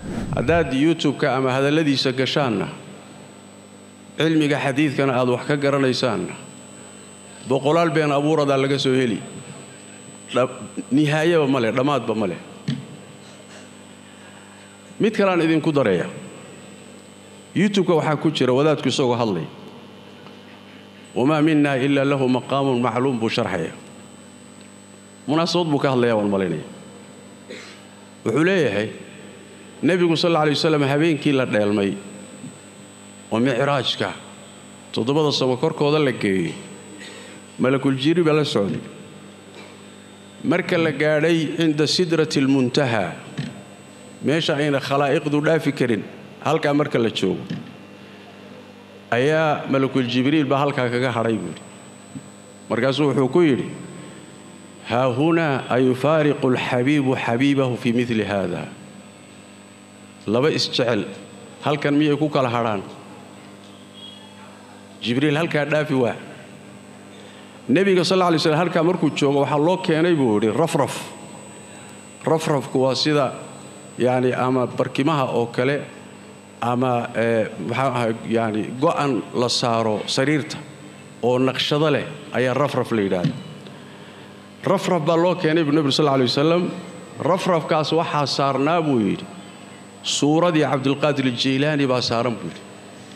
haddaad youtube-ka ama hadalladiisa gashaanna cilmiga xadiidkana aad wax ka garanaysaanna boqolaal been abuuradaa laga soo heli nihaayaba ma leh dhammaadba ma leh mid kaleaan idinku daraya youtube-ka waxaa ku jira wadaadku isagoo hadlay wamaa minna ilaa lahu maqaamun macluum buu sharxaya munaasabad buu ka hadlayaa waan malaynaya wuxuu leeyahay nebigu sal alla alay wasalam habeenkii la dheelmay oo micraajka toddobada samo korkooda la geeyey malakuljiiri baa la socday marka la gaadhay cinda sidrati almuntaha meesha ayna khalaa'iqdu dhaafi karin halkaa marka la joogo ayaa malakuljibriil baa halkaa kaga hadhay buu yidhi markaasuu wuxuu ku yidhi haa hunaa ayufaariqu alxabiibu xabiibahu fii midli haada laba isjecel halkan miyay ku kala hadhaan jibriil halkaa dhaafi waa nebiga sal lla lay slm halkaa markuu joogo waxaa loo keenay buu yidhi rafraf rafrafku waa sida yacni ama barkimaha oo kale ama maxaa ahay yani go'an la saaro sariirta oo naqshado leh ayaa rafraf la yidhaahda rafraf baa loo keenay buu nebigu sal lla alay wasalam rafrafkaas waxaa saarnaa buu yidhi suuradii cabdulqaadir aljaylaani baa saaran buu yidhi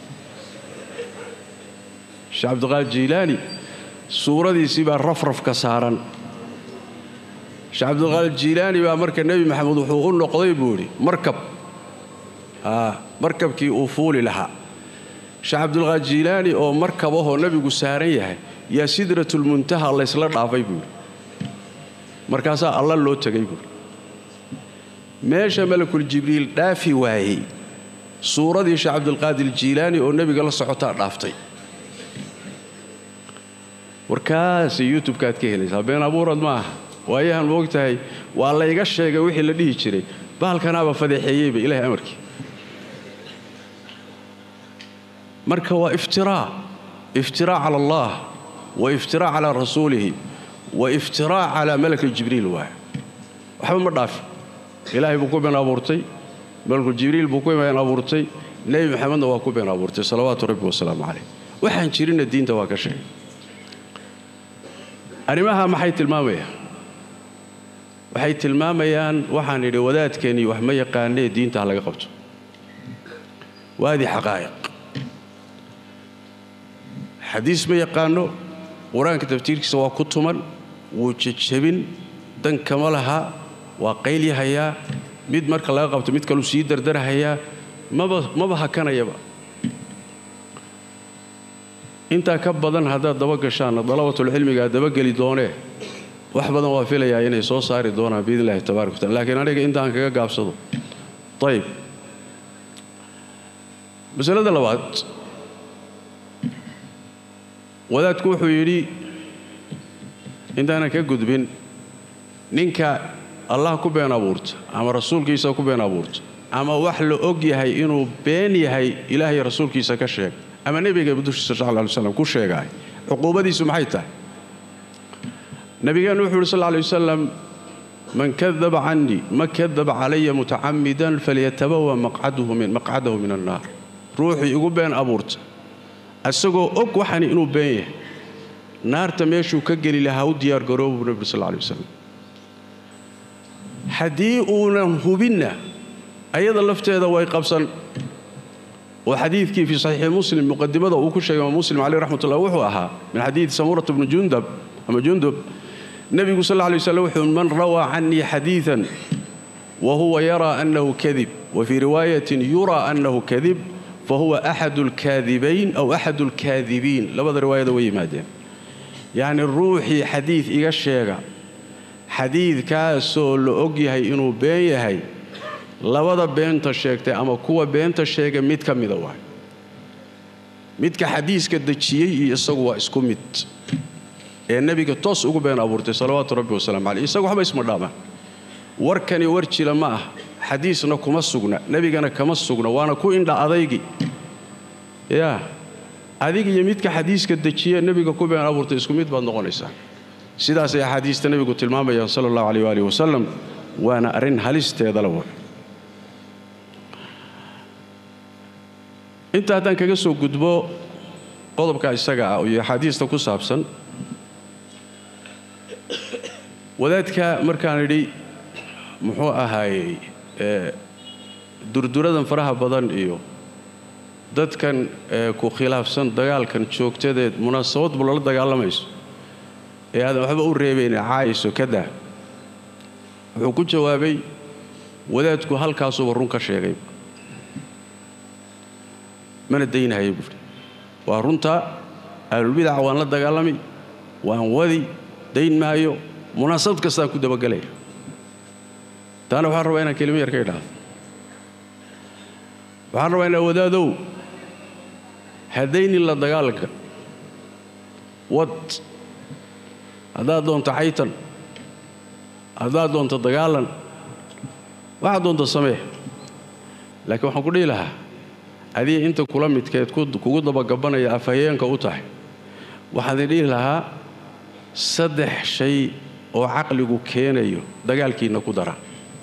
sheekh cabdulqaadir jaylaani suuradiisii baa rafrafka saaran sheekh cabdulqaadir jiilaani baa marka nebi maxamed wuxuu u noqday buu yidhi markab markabkii uu fuuli lahaa sheekh cabdulqaadir jiilaani oo markabahoo nebigu saaran yahay yaa sidratulmuntaha laysla dhaafay buu yidhi markaasaa alla loo tegay buui meesha malakul jibriil dhaafi waayey suuradii sheekh cabdulqaadir jiilaani oo nebiga la socotaa dhaaftay warkaasi youtubekaad ka helaysaa been abuurad ma aha waayahan moog tahay waa layga sheegay wixii la dhihi jiray bahalkanaaba fadeexeeyeyba ilahay amarkii marka waa iftiraa iftiraa cala allah wa iftiraa calaa rasuulihi wa iftiraa calaa malaki jibriil waay waxba ma dhaafi ilaahay buu ku been abuurtay malakul jibriil buu ku been abuurtay nebi maxamedna waa ku been abuurtay salawaatu rabbi wasalaamu calayh waxaan jirinna diinta waa ka sheegay arrimaha maxay tilmaamayaan waxay tilmaamayaan waxaan idhi wadaadkeennii wax ma yaqaanee diinta ha laga qabto waadii xaqaa'iq xadiis ma yaqaano qur-aanka taftiirkiisa waa ku tuman wuu jejebin dan kama laha waa qaylyahayaa mid marka laga qabto mid kaluu sii dardarhayaa maba maba hakanayaba intaa ka badan haddaad daba gashaanna dalabatulcilmigaa dabageli doonee wax badan waa filayaa inay soo saari doonaan biidn illahi tabarak wa tacala lakiin aniga intaan kaga gaabsado ayib masalada labaad wadaadku wuxuu yidhi intaanan ka gudbin ninka allah ku been abuurta ama rasuulkiisa ku been abuurta ama wax la og yahay inuu been yahay ilaahay rasuulkiisa ka sheeg ama nebiga dushiisa sal ly slam ku sheegaay cuquubadiisu maxay tahay nabigeennu wuxuu yidhi sal lay wasalam man kadaba canii ma kadaba calaya mutacamidan falyatabawa maqcadahu min annaar ruuxii igu been abuurta isagoo og waxani inuu been yahay naarta meeshuu ka geli lahaa u diyaargaroobu buu nebigu sal lay wasalam haddii uunan hubinna ayada lafteeda way qabsan oo xadiidkii fii saxiixi muslim muqadimada uu ku sheegay imaam muslim caleyh raxmatullah wuxuu ahaa min xadiidi samuurat bni jundab ama jundub nebigu sal lla lay waslam wuxuu man rawaa canii xadiidan wa huwa yaraa annahu kadib wa fii riwaayatin yuraa annahu kadib fa huwa axadu alkaadibayn aw axadu alkaadibiin labada riwaayada way yimaadeen yacni ruuxii xadiid iga sheega xadiidkaasoo la og yahay inuu been yahay labada beenta sheegtay ama kuwa beenta sheega mid ka mida waay midka xadiiska dejiyey iyo isagu waa isku mid ee nebiga toos ugu been abuurtay salawaatu rabbi wasalaamu caleyh isagu waxba isma dhaamaan warkani war jila ma ah xadiisna kuma sugna nebigana kama sugna waana ku indha adaygi yaa adig iyo midka xadiiska dejiye nebiga ku been abuurtay isku mid baad noqonaysaa sidaasay axaadiista nebigu tilmaamayaan sala allahu caleyh waalihi wasalam waana arrin halisteeda la wa inta haddaan kaga soo gudbo qodobka isaga ah iyo axaadiista ku saabsan wadaadka markaan idhi muxuu ahaayey durduradan faraha badan iyo dadkan ku khilaafsan dagaalkan joogtadeed munaasabadbu lala dagaalamayso ee aadan waxba u reebayne caayayso kadaa wuxuu ku jawaabay wadaadku halkaasuba run ka sheegay mana daynahaya buuri waa runtaa ahlulbidaca waan la dagaalami waan wadi dayn maayo munaasabad kastaan ku dabagelaya taana waxaan rabaa inaan kelimo yar ka idhaahdo waxaan rabaa inaa wadaadow haddaynin la dagaalanka wad haddaad doonto caytan haddaad doonto dagaalan waxaad doonto samee laakiin waxaan ku dhihi lahaa adiga inta kula midkeed kugu dabagabanaya afhayeenka u tahay waxaan idin dhihi lahaa saddex shay oo caqligu keenayo dagaalkiinna ku dara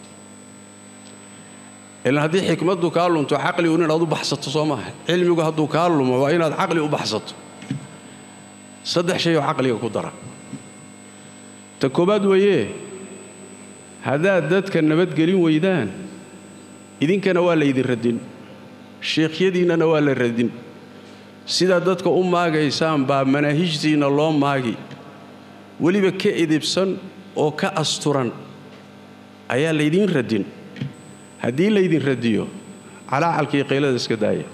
ilaan haddii xikmaddu kaa lunto caqligu inaad u baxsato soo maaha cilmigu hadduu kaa lumo waa inaad caqli u baxsato saddex shay oo caqliga ku dara ta koowaad weeye haddaad dadka nabadgelin weydaan idinkana waa laydin radin sheekhyadiinnana waa la radin sidaad dadka u maagaysaan baa manaahijtiinna loo maagi weliba ka edibsan oo ka asturan ayaa laydiin radin haddii laydin radiyo calaacalkii qaylada iska daaya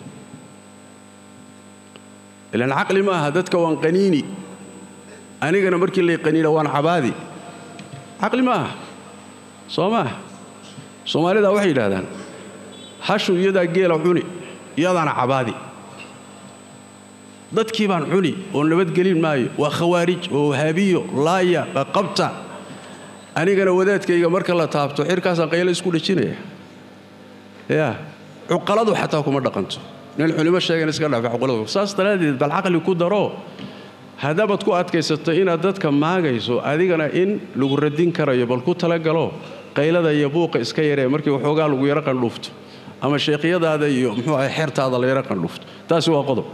ilaan caqli ma aha dadka waan qaniini anigana markii lay qaniina waan cabaadi caqli ma aha soo maaha soomaalidaa waxay yidhahdaan hashu iyadaa geela cuni iyadaana cabaadi dadkii baan cuni oo nabadgelin maayo waa khawaarij oo wahaabiyo laaya qabta anigana wadaadkayga marka la taabto xirkaasaan qaylo isku dhejinaya yaa cuqaladu xataa kuma dhaqanto nin culimo sheegan iska dhaafay cuqaladu saas daraaddeed bal caqli ku daro haddabaad ku adkaysato inaad dadka maagayso adigana in lagu radin karayo bal ku talagalo qaylada iyo buuqa iska yaree markii waxoogaa lagu yaro qandhuufto ama sheekhyadaada iyo muxuu ahay xeertaada la yaro qandhuufto taasi waa qodob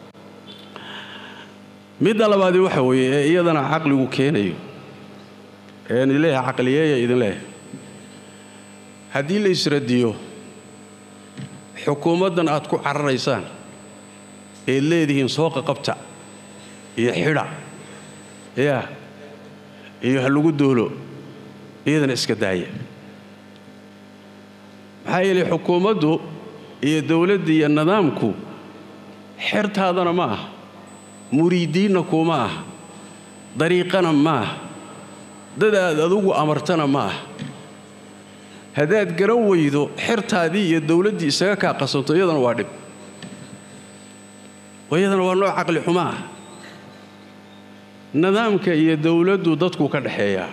midda labaadi waxa weeye ee iyadana caqligu keenayo een ileeyahay caqliyeeya idin leeyahay haddii la isradiyo xukuumaddan aad ku cararaysaan eed leedihiin sooqa qabta iyo xidha yaa iyo ha lagu doolo iyadana iska daaya maxaa yeelay xukuumaddu iyo dowladda iyo nidaamku xertaadana ma aha muriidiinna kuma aha dariiqana ma aha dad aad adugu amartana ma aha haddaad garan weydo xertaadii iyo dowladdii isaga kaa qasanto iyadana waa dhib iyadana waa nooc caqli xumo ah nidaamka iyo dowladdu dadku ka dhexeeyaa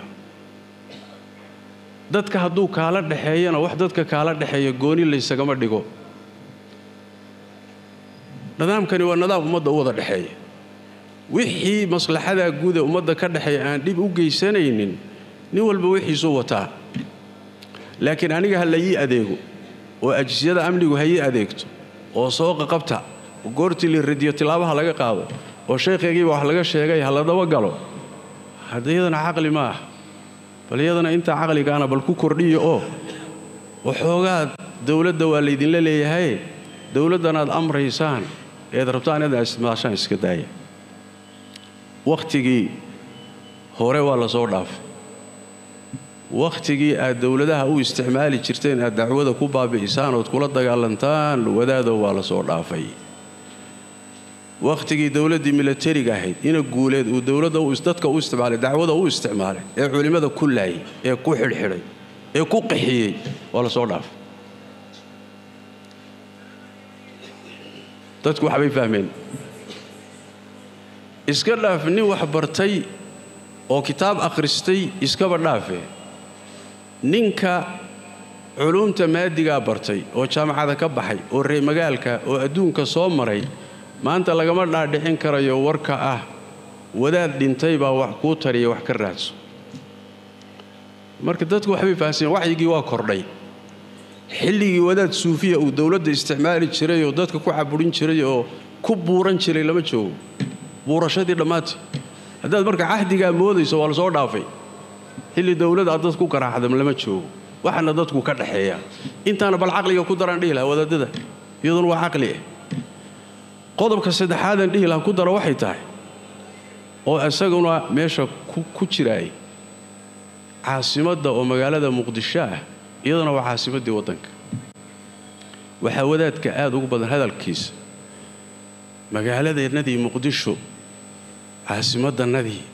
dadka hadduu kaala dhexeeyana wax dadka kaala dhexeeya gooni laysagama dhigo nidaamkani waa nidaam ummadda u wada dhexeeya wixii maslaxadaa guuda ummadda ka dhexeeya aan dhib u geysanaynin nin walba wixiisuu wataa laakiin aniga ha la ii adeego oo ajisiyada amnigu ha ii adeegto oo sooqa qabta oo goortii la radiyo tilaabaha laga qaado oo sheekhaygiiba wax laga sheegay ha la dabagalo hadda iyadana caqli ma ah bal iyadana intaa caqligaana bal ku kordhiya oo waxoogaad dowladda waa laydinla leeyahay dowladdanaad amraysaan eed rabtaan inaad ismaashaan iska daaya wakhtigii hore waa la soo dhaafay wakhtigii aad dowladaha u isticmaali jirteen aad dacwada ku baabi'isaan ood kula dagaalantaan wadaadow waa la soo dhaafay wakhtigii dowladdii milatariga ahayd ina guuleed uu dowladda dadka u isticmaalay dacwada u isticmaalay ee culimmada ku laayay ee ku xidhxidhay ee ku qaxiyey waa la soo dhaafay dadku waxbay fahmeen iska dhaaf nin wax bartay oo kitaab akhristay iskaba dhaafe ninka culumta maadigaa bartay oo jaamacada ka baxay oo reemagaalka oo adduunka soo maray maanta lagama dhaadhicin karayo warka ah wadaad dhintay baa wax kuu tariya wax ka raadso marka dadku waxbay fahamseen waxyigii waa kordhay xilligii wadaad suufiya uu dowladda isticmaali jiray oo dadka ku caburin jiray oo ku buuran jiray lama joogo buurashadii dhammaantii haddaad marka cahdigaa moodayso waa la soo dhaafay xilli dowlad aad dad ku garaacdam lama joogo waxaana dadku ka dhaxeeya intaana bal caqliga ku daraan dhihi lahaa wadaadada iyaduna waa caqli ah qodobka saddexaadan dhihi lahaa ku dara waxay tahay oo isaguna meesha ku jiraay caasimadda oo magaalada muqdisho ah iyaduna waa caasimaddii waddanka waxaa wadaadka aad ugu badan hadalkiisa magaaladeennadii muqdisho caasimaddannadii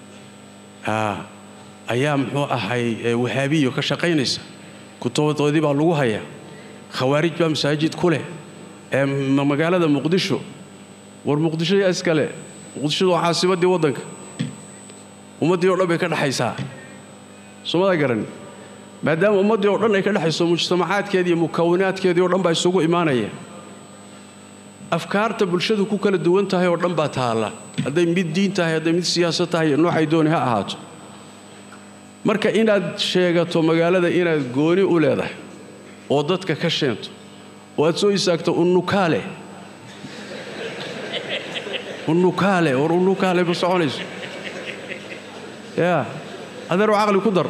ayaa muxuu ahay wahaabiyo ka shaqaynaysa kutubadoodii baa lagu hayaa khawaarij baa masaajid ku leh ee magaalada muqdisho war muqdisho yaa iskale muqdishodu waa caasimaddii waddanka ummaddii o dhan bay ka dhexaysaa soomada garan maadaama ummaddii oo dhan ay ka dhexayso mujtamacaadkeedii iyo mukawinaadkeedii o dhan baa isugu imaanaya afkaarta bulshadu ku kala duwan tahay oo dhan baa taalla hadday mid diin tahay hadday mid siyaasad tahay noocay dooni ha ahaato marka inaad sheegato magaalada inaad gooni u leedahay oo dadka ka sheento oo aad soo istaagto unnukaale unnukaale war unnukaale ma soconayso yaa adeeroo caqli ku dar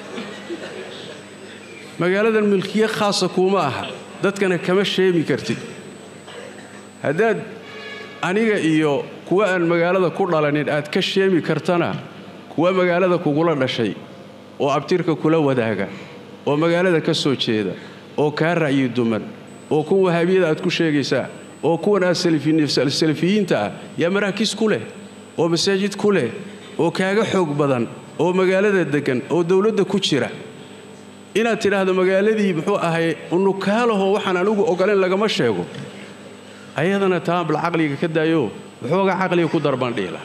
magaaladan milkiye khaasa kuuma aha dadkana kama sheemi kartid haddaad aniga iyo kuwa aan magaalada ku dhalanin aad ka sheemi kartana kuwa magaalada kugula dhashay oo abtirka kula wadaaga oo magaalada ka soo jeeda oo kaa ra'yi duman oo kuwa wahaabiyada aad ku sheegaysaa oo kuwan aad salafiyiinta ah yaa maraakiis ku leh oo masaajid ku leh oo kaaga xoog badan oo magaalada deggan oo dowladda ku jira inaad tidhaahdo magaaladii muxuu ahay unukaalaho waxaan anugu ogolayn lagama sheego ayadana taa bal caqliga ka daayo waxoogaa caqliga ku darbaan dhiila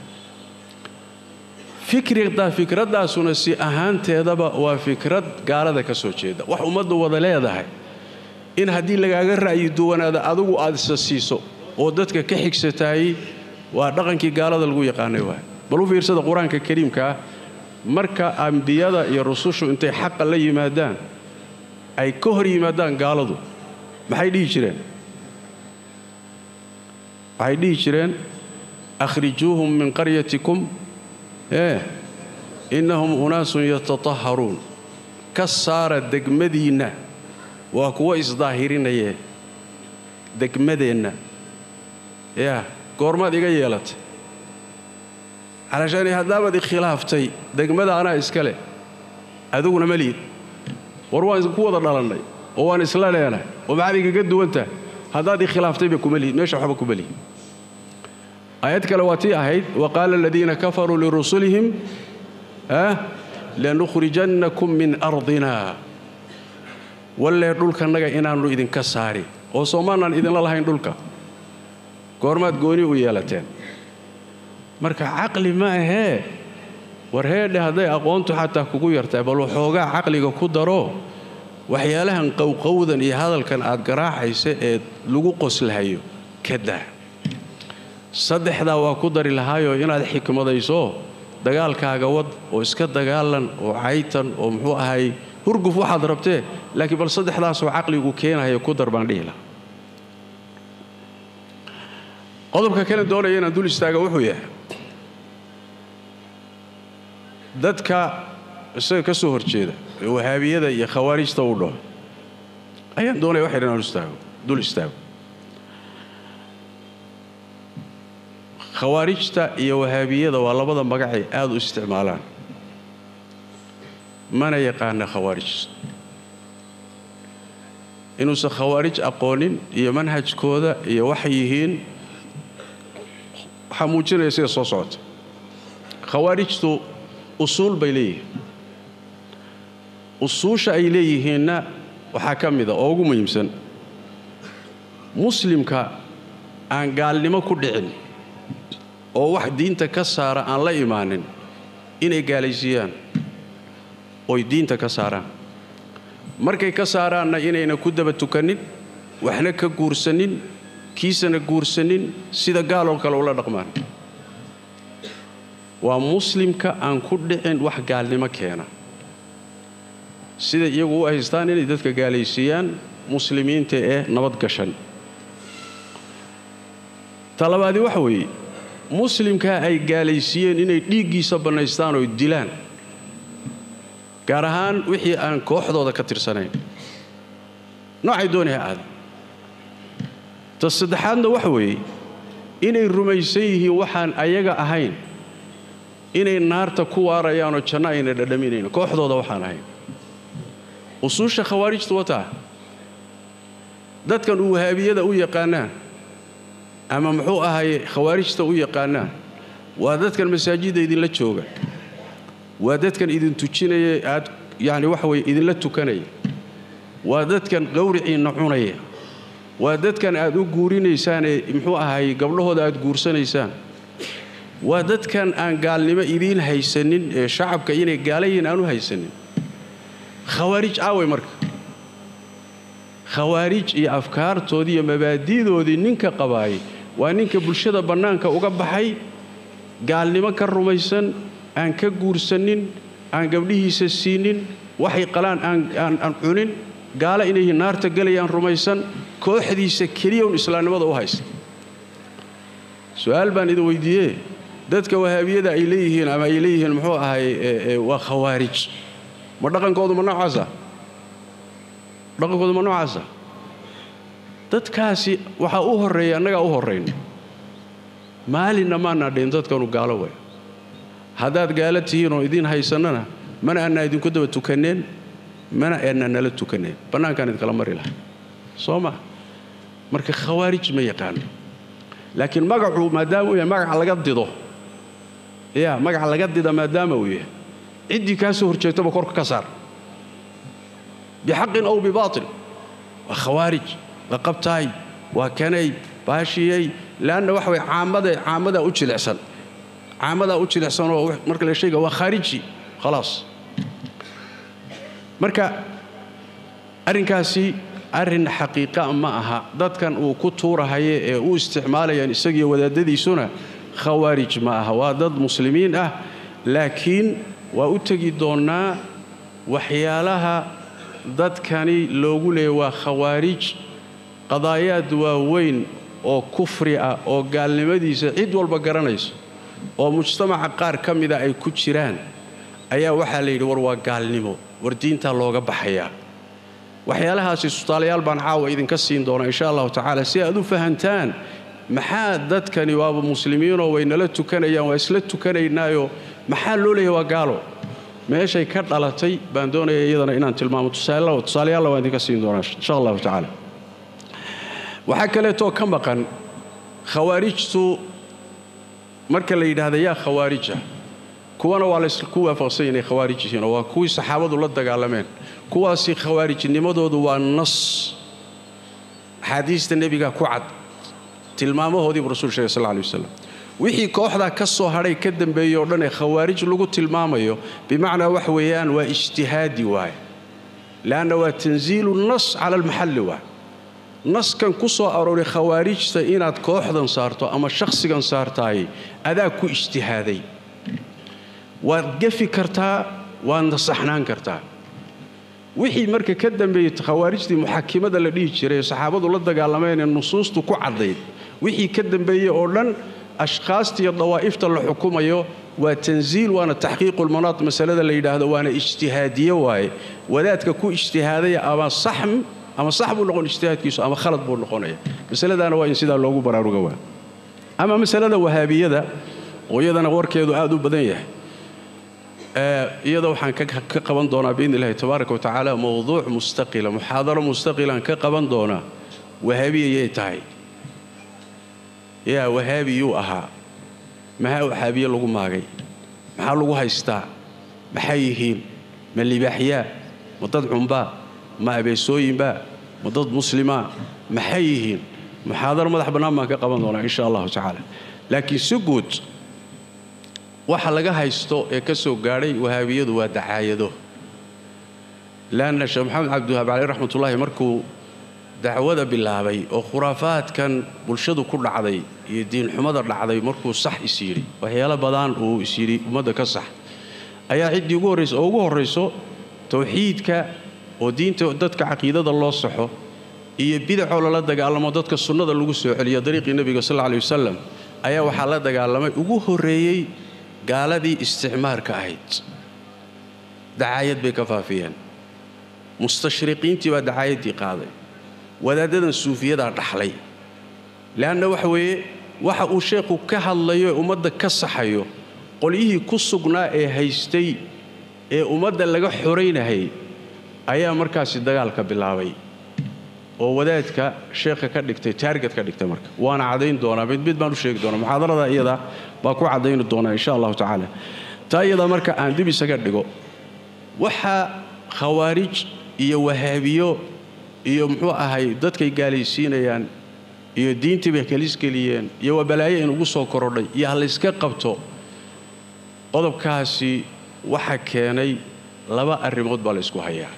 fikridaa fikraddaasuna si ahaanteedaba waa fikrad gaalada ka soo jeeda wax ummaddu wada leedahay in haddii lagaaga ra'yi duwanaada adigu aad isa siiso oo dadka ka xigsataayey waa dhaqankii gaalada lagu yaqaanay waay bal u fiirsada qur-aanka kariimkaa marka ambiyada iyo rusushu intay xaqa la yimaadaan ay ka hor yimaadaan gaaladu maxay dhihi jireen waxay dhihi jireen akhrijuuhum min qaryatikum ee innahum unaasun yatatahharuun ka saara degmadiinna waa kuwa isdaahirinayee degmadeenna yaa goormaad iga yeelatay calashaani haddaabaad ikhilaaftay degmada anaa iska leh adiguna ma liid war waan ku wada dhalannay oo waan isla leenahay oo maxaad igaga duwantahay haddaad ikhilaaftayba kuma lihid meesha waxba kuma lihid aayad kale waa tii ahayd wa qaala aladiina kafaruu lirusulihim lanukhrijannakum min ardina wallee dhulkannaga inaannu idinka saari oo soomaanaan idinla lahayn dhulka goormaad gooni u yeelateen marka caqli ma ahee war heedhe hadday aqoontu xataa kugu yartahay bal waxoogaa caqliga ku daro waxyaalahan qowqowdan iyo hadalkan aad garaacaysa ee lagu qoslahayo ka daa saddexdaa waa ku dari lahaayoo inaad xikmadayso dagaalkaaga wad oo iska dagaalan oo caytan oo muxuu ahay hurguf waxaad rabtee laakiin bal saddexdaasoo caqligu keenahayo ku dar baan dhihi laha qodobka kale doonaya inaan dul istaaga wuxuu yahay dadka isaga ka soo horjeeda ee wahaabiyada iyo khawaarijta u dhaho ayaan doonaya wax yar inaan istaago dul istaago khawaarijta iyo wahaabiyada waa labada magacay aad u isticmaalaan mana yaqaana khawaarij inuusan khawaarij aqoonin iyo manhajkooda iyo waxay yihiin waxaa muujinaya sida soo socota khawaarijtu usuul bay leeyihiin usuusha ay leeyihiinna waxaa ka mida oo ugu muhiimsan muslimka aan gaalnimo ku dhicin oo wax diinta ka saara aan la imaanin inay gaalaysiiyaan oy diinta ka saaraan markay ka saaraanna inayna ku daba tukannin waxna ka guursanin kiisana guursanin sida gaaloo kale ula dhaqmaan waa muslimka aan ku dhicin wax gaalnimo keena siday iyagu u haystaan inay dadka gaalaysiiyaan muslimiinta ee nabad gashan talabaadi waxa weeye muslimkaa ay gaalaysiiyeen inay dhiiggiisa bannaystaan oo dilaan gaar ahaan wixii aan kooxdooda ka tirsanayn noocay dooni ha aada ta saddexaadna waxa weeye inay rumaysan yihiin waxaan ayaga ahayn inay naarta ku waarayaanoo janno ayna dhadhaminayn kooxdooda waxaan ahayn usuusha khawaarijtu wataa dadkan uu wahaabiyada u yaqaanaan ama muxuu ahaye khawaarijta u yaqaanaan waa dadkan masaajidda idinla jooga waa dadkan idin tujinaya aad yacni waxa weye idinla tukanaya waa dadkan qawriciinna cunaya waa dadkan aad u guurinaysaanee muxuu ahaye gabdhahooda aad guursanaysaan waa dadkan aan gaalnimo idiin haysanin ee shacabka inay gaala yihiin aan u haysanin khawaarij aaway marka khawaarij iyo afkaartoodii iyo mabaadi'doodii ninka qabaayay waa ninka bulshada bannaanka uga baxay gaalnimo ka rumaysan aan ka guursanin aan gabdhihiisa siinin waxay qalaan aan cunin gaalo inay naarta gelayaan rumaysan kooxdiisa keliya un islaamnimada u haysta su-aal baan idin weydiiyee dadka wahaabiyada ay leeyihiin ama ay leeyihiin muxuu ahay waa khawaarij ma dhaqankoodu ma noocaasa dhaqankoodu ma noocaasa dadkaasi waxaa u horreeya annagaa u horrayna maalinna maanaa dhihin dadkanu gaalo way haddaad gaalo tihiin oo idiin haysannana mana aanaa idinku daba tukanneen mana aanaa nala tukanneen bannaankaan idinkala mari laha soo ma marka khawaarij ma yaqaano laakiin magacu maadaama uu yahay magaca laga dido ya magaca laga dida maadaama uu yahay ciddii kaa soo horjeegtaba korka ka saar bixaqin ow bibaatil waa khawaarij la qabtaay waa kanay baashiyey leanna waxa way caamada caamadaa u jilicsan caamadaa u jilicsan oo marka la sheega waa khaariji khalaas marka arrinkaasi arrin xaqiiqa ma aha dadkan uu ku tuurahaye ee u isticmaalayaan isagiyo wadaadadiisuna khawaarij ma aha waa dad muslimiin ah laakiin waa u tegi doonnaa waxyaalaha dadkani loogu leeyay waa khawaarij qadaayaad waaweyn oo kufri ah oo gaalnimadiisa cid walba garanayso oo mujtamaca qaar ka mida ay ku jiraan ayaa waxaa la yidhi war waa gaalnimo war diintaa looga baxayaa waxyaalahaasi tusaalayaal baan caawa idinka siin doonaa insha allahu tacaala si aad u fahantaan maxaa dadkani waaba muslimiinoo way nala tukanayaan waa isla tukanaynaayoo maxaa loo leeyahay waa gaalo meeshay ka dhalatay baan doonaya iyadana inaan tilmaamo tusaalayaalla waan idinka siin doonaa insha allahu tacaala waxaa kaleetoo ka maqan khawaarijtu marka la yidhaahda yaa khawaarija kuwana waa laysku waafaqsan inay khawaarij yihiin oo waa kuwii saxaabadu la dagaalameen kuwaasi khawaarijnimadoodu waa nas axaadiista nebiga ku cad tilmaamahoodiibuu rasul sheegay sal lay wasalam wixii kooxdaa ka soo hadhay ka dambeeyey oo dhan ee khawaarij lagu tilmaamayo bimacnaa wax weeyaan waa ijtihaadi waaye leanna waa tanziilu nas cala almaxalli waay naskan ku soo arooray khawaarijta inaad kooxdan saarto ama shakhsigan saartaay adaa ku ijtihaaday waad gefi kartaa waadna saxnaan kartaa wixii marka ka dambeeyey khawaarijtii muxakimada la dhihi jiray saxaabadu la dagaalameen ee nusuustu ku caddayd wixii ka dambeeyey oo dhan ashkhaasta iyo dawaa'ifta la xukumayo waa tanziil waana taxqiiqulmanaad masalada la yidhaahdo waana ijtihaadiye waaye wadaadka ku ijtihaadaya ama saxm ama sax buu noqon ijtihaadkiisu ama khalad buu noqonaya masaladaana waa in sidaa loogu baraaruga waa ama masalada wahaabiyada oo iyadana warkeedu aad u badan yahay iyada waxaan ka qaban doonaa biidni illahi tabaaraka wa tacaala mowduuc mustaqila muxaadaro mustaqilaan ka qaban doonaa wahaabiyayay tahay yaa wahaabiyuu ahaa maxaa waxaabiye lagu maagay maxaa lagu haystaa maxay yihiin ma libaaxyaa ma dad cunbaa ma abeesooyinbaa ma dad muslimaa maxay yihiin muxaadaro madax bannaan baan ka qaban doonaa insha allahu tacaala laakiin si guud waxa laga haysto ee ka soo gaadhay wahaabiyadu waa dacaayado leanna sheekh maxamed cabdiwahaab caleyh raxmatullaahi markuu dacwada bilaabay oo khuraafaadkan bulshadu ku dhacday iyo diinxumada dhacday markuu sax is yidhi waxyaalo badan uu is yidhi ummadda ka sax ayaa ciddii ugu horraysa oo ugu horrayso tawxiidka oo diinta dadka caqiidada loo saxo iyo bidacoo lala dagaalamo dadka sunnada lagu soo celiyo dariiqii nebiga sal alla alay wasalam ayaa waxaa la dagaalamay ugu horreeyey gaaladii isticmaarka ahayd dacaayad bay ka faafiyeen mustashriqiintii baa dacaayaddii qaaday wadaaddadan suufiyadaa dhaxlay le'anna waxa weeye waxa uu sheekhu ka hadlayo ee ummadda ka saxayo qolyihii ku sugnaa ee haystay ee ummadda laga xoraynahayay ayaa markaasi dagaalka bilaabay oo wadaadka sheekha ka dhigtay taarget ka dhigtay marka waana caddayn doonaa mid mid baan u sheegi doonaa muxaadarada iyada baa ku caddayni doonaa insha allahu tacaala taa iyada marka aan dib isaga dhigo waxaa khawaarij iyo wahaabiyo iyo muxuu ahay dadkay gaalaysiinayaan iyo diintii bay kalisgeliyeen iyo waa balaayo inugu soo korodhay iyo ha layska qabto qodobkaasi waxa keenay laba arrimood baa la ysku hayaa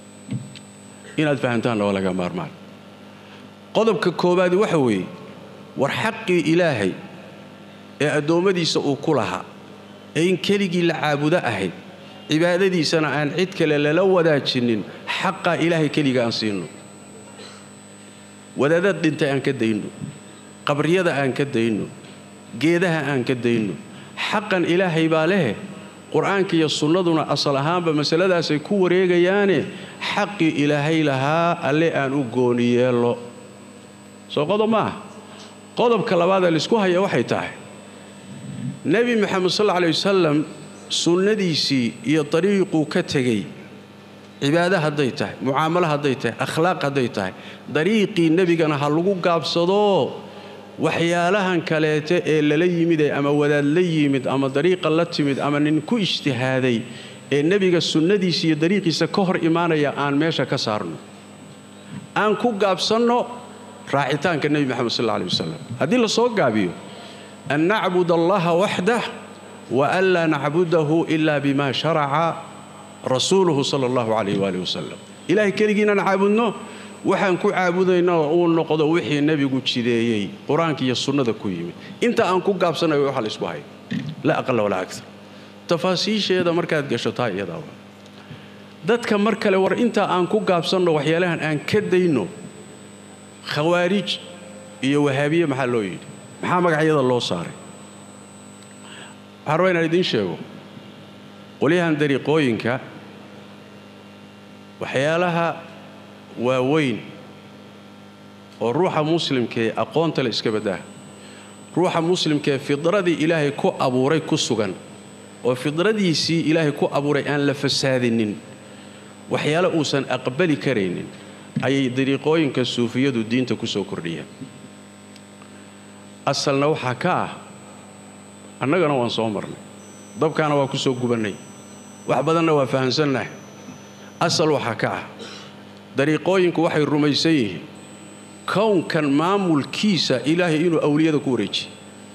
inaad fahamtaanna waa laga maarmaan qodobka koowaadi waxa weeye war xaqii ilaahay ee addoommadiisa uu ku lahaa ee in keligii la caabudo ahayd cibaadadiisana aan cid kale lala wadaajinin xaqaa ilaahay keliga aan siinno wadaadad dhintay aan ka dayno qabriyada aan ka dayno geedaha aan ka dayno xaqan ilaahay baa lehe qur-aanka iyo sunnaduna asal ahaanba masaladaasay ku wareegayaane xaqii ilaahay lahaa alle aan u gooni yeello soo qodob maaha qodobka labaadee laysku haya waxay tahay nebi moxamed sal alla alay wasalam sunnadiisii iyo dariiquu ka tegey cibaado hadday tahay mucaamalo hadday tahay akhlaaq hadday tahay dariiqii nebigana ha lagu gaabsadoo waxyaalahan kaleete ee lala yimid ee ama wadaad la yimid ama dariiqa la timid ama nin ku ijtihaaday ee nebiga sunnadiisa iyo dariiqiisa ka hor imaanaya aan meesha ka saarno aan ku gaabsanno raacitaanka nebi moxamed sal alla alay wasalam haddii la soo gaabiyo an nacbud allaha waxdah wa an laa nacbudahu ila bima sharaca rasuuluhu sala allahu calayh waalih wasalam ilaahay keligiinaan caabudno waxaan ku caabudayna uu noqdo wixii nebigu jideeyey qur-aanka iyo sunnada ku yimid inta aan ku gaabsanayo waxa la isku hayo la aqala walaa agar tafaasiisheeda markaad gasho taa iyadaa dadka mar kale war intaa aan ku gaabsanno waxyaalahan aan ka dayno khawaarij iyo wahaabiye maxaa loo yidhi maxaa magacyada loo saaray waxaan rabaa inaan idiin sheego qolyahan dariiqooyinka waxyaalaha waaweyn oo ruuxa muslimkaee aqoonta le iska baddaha ruuxa muslimkaee fidradii ilaahay ku abuuray ku sugan oo fidradiisii ilaahay ku abuuray aan la fasaadinin waxyaale uusan aqbali karaynin ayay dariiqooyinka suufiyadu diinta ku soo kordhiyeen asalna waxaa ka ah annagana waan soo marnay dabkaana waa ku soo gubannay wax badanna waa fahamsannahay asal waxaa ka ah dariiqooyinku waxay rumaysan yihiin kownkan maamulkiisa ilaahay inuu awliyada ku wareejiye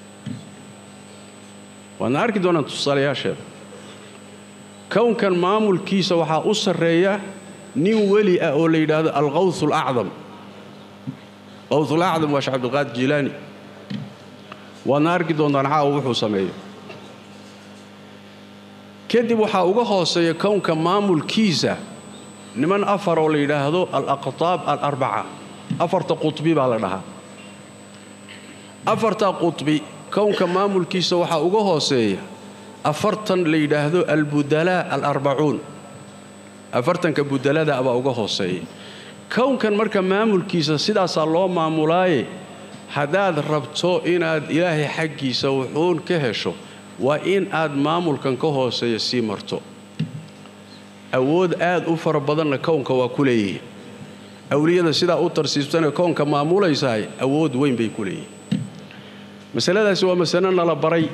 waadna arki doonaan tusaalayaasheeda kownkan maamulkiisa waxaa u sarreeya nin weli ah oo la yidhaahdo alqawth alacdam qawth alacdam waa sheekh cabdilqaadir jilaani waadna arki doontaan caawa wuxuu sameeyo kadib waxaa uga hooseeya kownka maamulkiisa niman afar oo la yidhaahdo alaqtaab alarbaca afarta qutbi baa la dhahaa afarta qutbi kownka maamulkiisa waxaa uga hooseeya afartan la yidhaahdo albudalaa alarbacuun afartanka budalada baa uga hooseeya kownkan marka maamulkiisa sidaasaa loo maamulaaye haddaad rabto inaad ilaahay xaggiisa wuxuun ka hesho waa in aad maamulkan ka hooseeya sii marto awood aad u fara badanna kownka waa ku leeyihiin awliyada sidaa u tarsiibsanee kownka maamulaysahay awood weyn bay ku leeyihiin masaladaasi waa masale nala baray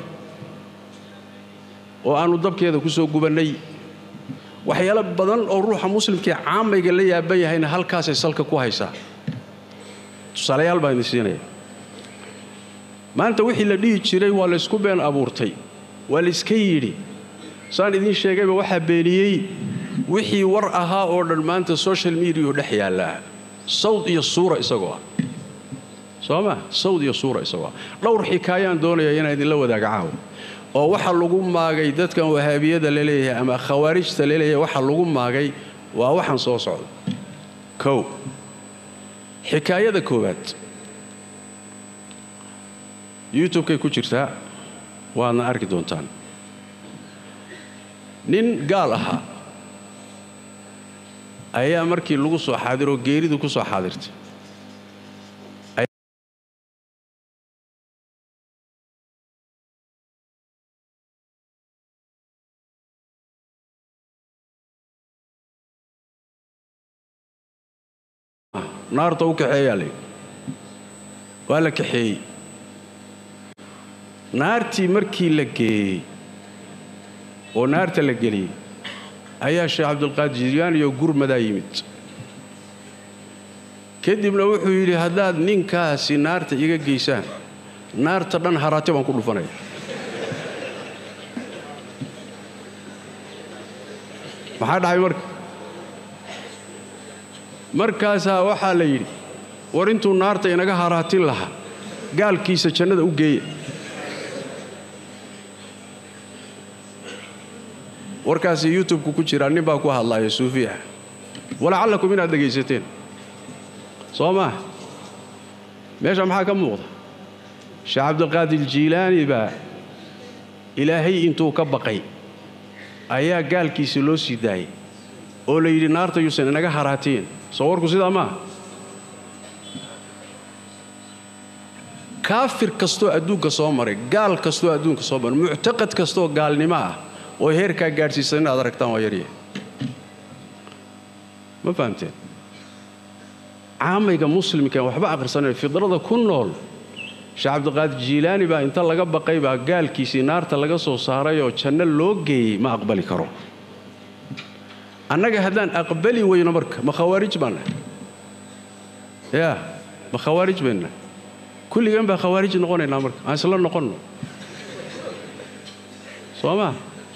oo aannu dabkeeda ku soo gubannay waxyaalo badan oo ruuxa muslimkaee caamayga la yaaban yahayna halkaasay salka ku haysaa tusaalayaal baan idin siinaya maanta wixii la dhihi jiray waa laysku been abuurtay waa layska yidhi saan idiin sheegayba waxaa beeniyey wixii war ahaa oo dhan maanta social mediahu dhex yaallaa sawd iyo suura isagoo ah soo ma sawd iyo suura isagoo ah dhowr xikaayaan doonayaa inaan idinla wadaaga caawa oo waxa lagu maagay dadkan wahaabiyada la leeyahay ama khawaarijta la leeyahay waxa lagu maagay waa waxaan soo socda kow xikaayada koowaad youtubekay ku jirtaa waadna arki doontaan nin gaal ahaa ayaa markii lagu soo xaadiroo geeridu ku soo xaadirtay naarta u kaxeeyaa la waa la kaxeeyey naartii markii la geeyey oo naarta la geliyey ayaa sheekh cabdulqaadir jilaaniyo gurmadaa yimid kadibna wuxuu yidhi haddaad ninkaasi naarta iga geysaan naarta dhan haraati baan ku dhufanaya maxaa dhacay marka markaasaa waxaa la yidhi war intuu naarta inaga haraatin lahaa gaalkiisa jannada u geeya warkaasi youtubku ku jiraa nin baa ku hadlaaya suufi ah walacallakum inaad dhegaysateen soo maa meesha maxaa ka muuqda sheekh cabdilqaadir jiilaani baa ilaahay intuu ka baqay ayaa gaalkiisa loo sii daayay oo la yidhi naarta yuusan inaga haraatiin soo warku sidaa maaha kaafir kastoo adduunka soo maray gaal kastoo adduunka soo maray muctaqad kastoo gaalnimo ah oo heerkaa gaadhsiisan inaad aragtaan waa yarya ma fahamteen caamayga muslimkan waxba akhrisanaya fidrada ku nool sheekh cabdiqaadir jiilaani baa inta laga baqay baa gaalkiisii naarta laga soo saaray oo janno loo geeyey ma aqbali karo annaga haddaan aqbali weyno marka ma khawaarij baannahay yaa ma khawaarij baynnahay kulligan baa khawaarij noqonaynaa marka aan isla noqonno soo maa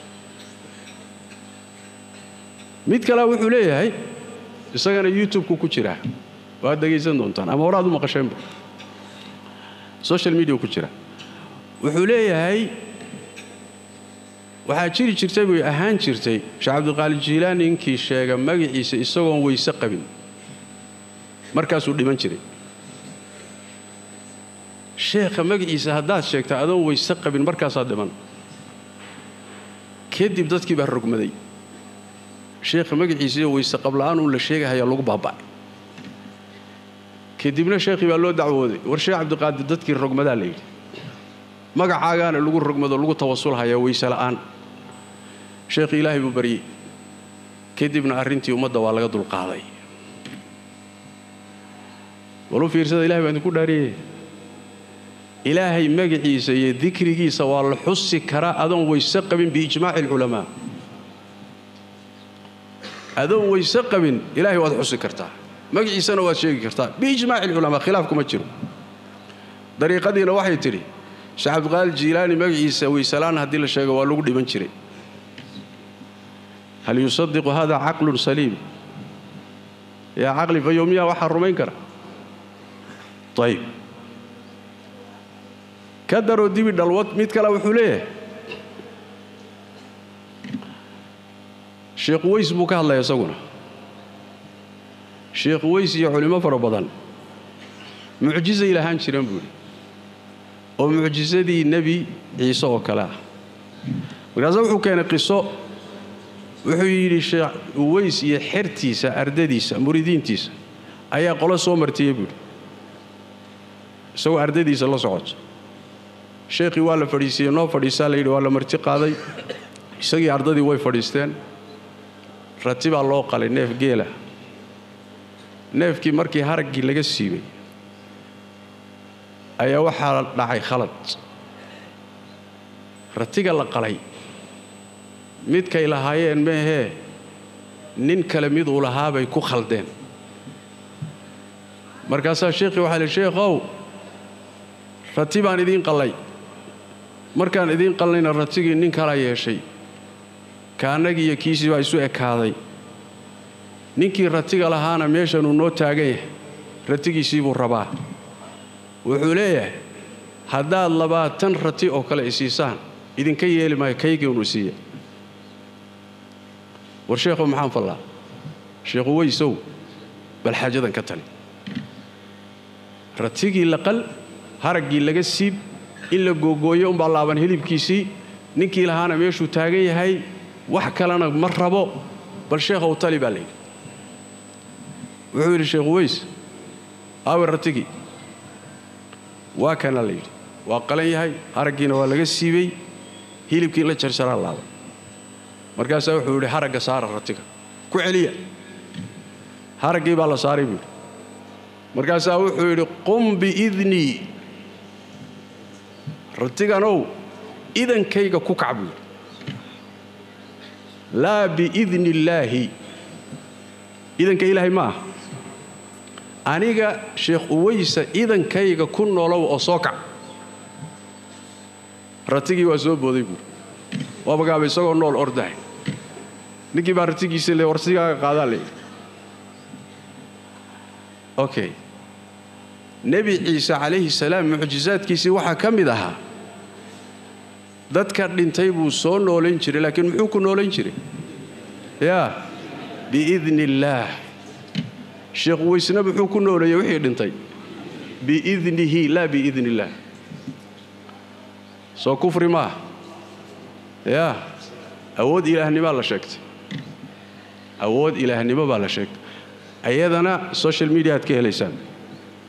mid kalea wuxuu leeyahay isagana youtubku ku jiraa waad dhegaysan doontaan ama horaad u maqasheenba social media ku jira wuxuu leeyahay waxaa jiri jirtay bay ahaan jirtay sheekh cabdiqaadir jiilaani ninkii sheega magaciisa isagoon weyse qabin markaasuu dhiman jiray sheekha magaciisa haddaad sheegta adoon weyse qabin markaasaa dhiman kadib dadkii baa rogmaday sheekha magaciisaiyo weyse qabla'aan uun la sheegahayaa lagu baaba'ay kadibna sheekhii baa loo dacwooday war sheekh cabdiqaadir dadkii rogmadaa la yidhi magacaagaana lagu rogmado lagu tawasulhayaa weyse la'aan sheekhii ilaahay buu baryey kadibna arrintii ummadda waa laga dulqaaday walu fiirsada ilahay baa idinku dhaariyey ilaahay magaciisa iyo dikrigiisa waa la xusi karaa adoon weyse qabin biijmaaci alculamaa adoon weyse qabin ilaahay waad xusi kartaa magaciisana waad sheegi kartaa biijmaaci alculamaa khilaaf kuma jiro dariiqadiina waxay tidhi sheekh cabdiqaadir jiilaani magaciisa weyselaan haddii la sheego waa lagu dhiman jiray hal yusadiqu hada caqlun saliim yaa caqli fayowmiyaa waxaa rumayn kara ayib ka daroo dibi dhalwad mid kale wuxuu leeyahay sheekh weys buu ka hadlaya isaguna sheekh weys iyo culimo fara badan mucjizay lahaan jireen buu yidhi oo mucjisadii nebi ciise oo kale ah markaase wuxuu keenay qiso wuxuu yidhi sheekh weys iyo xertiisa ardadiisa muridiintiisa ayaa qolo soo martiyey buuhi isagoo ardadiisa la socoto sheekhii waa la fadhiisiiyey noo fadhiisaa la yidhi waa la marti qaaday isagii ardadii way fadhiisteen rati baa loo qalay neef geela neefkii markii haraggii laga siibay ayaa waxaa dhacay khalad ratiga la qalay midkay lahaayeen meehee nin kale mid uu lahaabay ku khaldeen markaasaa sheekhii waxaa lihi sheekhow rati baan idiin qallay markaan idiin qallayna ratigii nin kalaa yeeshay kaannagii iyo kiisii baa isu ekaaday ninkii ratiga lahaana meeshanuu noo taagan yahay ratigiisii buu rabaa wuxuu leeyahay haddaad labaatan rati oo kale isiisaan idinka yeeli maayo kaygii unu siiya war sheekhow maxaan fallaa sheekhu weysow bal xaajadan ka tali ratigii laqal haraggii laga siib in la googooyo umbaa laaban hilibkiisii ninkii lahaana meeshuu taagan yahay wax kalena ma rabo bal sheekhow tali baa layidhi wuxuu yidhi sheekhu weys aawe ratigii waa kana la yidhi waa qalan yahay haraggiina waa laga siibay hilibkii in la jarjaraa laaban markaasaa wuxuu yidhi haragga saara ratiga ku celiya haraggii baa la saaray buu yidhi markaasaa wuxuu yidhi qum biidnii ratiganow idankayga ku kac buu yidhi laa biidni illaahi idanka ilaahay ma aha aniga sheekh uweysa idankayga ku noolow oo soo kac ratigii waa soo booday buuri waa magaaba isagoo nool ordahay ninkii baa ratigiisa le warsigaaga qaadaa le okay nebi ciise calayhi salaam mucjisaadkiisii waxaa ka mid ahaa dadka dhintay buu soo noolayn jiray laakiin muxuu ku noolayn jiray yaa biidni illaah sheekh weysna muxuu ku nooleeyey wixii dhintay biidnihi laa biidni illaah soo kufri maaha yaa awood ilaahnimaa la sheegtay awood ilaahnimo baa la sheegtay ayadana social media aad ka helaysaan